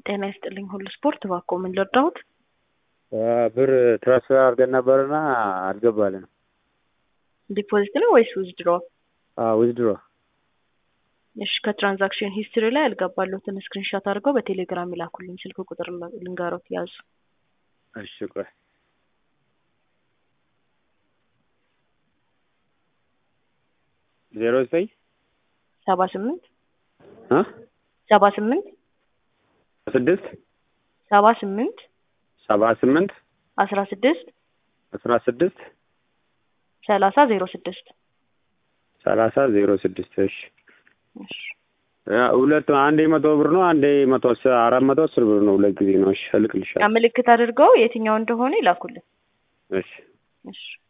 ጤና ይስጥልኝ ሁሉ ስፖርት እባክዎ ምን ልርዳዎት? ብር ትራንስፈር አድርገን ነበርና አልገባልንም። ዲፖዚት ነው ወይስ ዊዝድሮ? ዊዝድሮ እሺ ከትራንዛክሽን ሂስትሪ ላይ ያልገባልዎትን ስክሪንሾት አድርገው በቴሌግራም ይላኩልኝ። ስልክ ቁጥር ልንገሮት ያዙ። እሺ ቆይ ዜሮ ዘጠኝ ሰባ ስምንት እ ሰባ ስምንት ስድስት ሰባ ስምንት ሰባ ስምንት አስራ ስድስት አስራ ስድስት ሰላሳ ዜሮ ስድስት ሰላሳ ዜሮ ስድስት እሺ እሺ ሁለት አንዴ መቶ ብር ነው አንዴ መቶ አስ- አራት መቶ አስር ብር ነው ሁለት ጊዜ ነው እሺ እልክልሻለሁ ምልክት አድርገው የትኛው እንደሆነ ይላኩልን። እሺ እሺ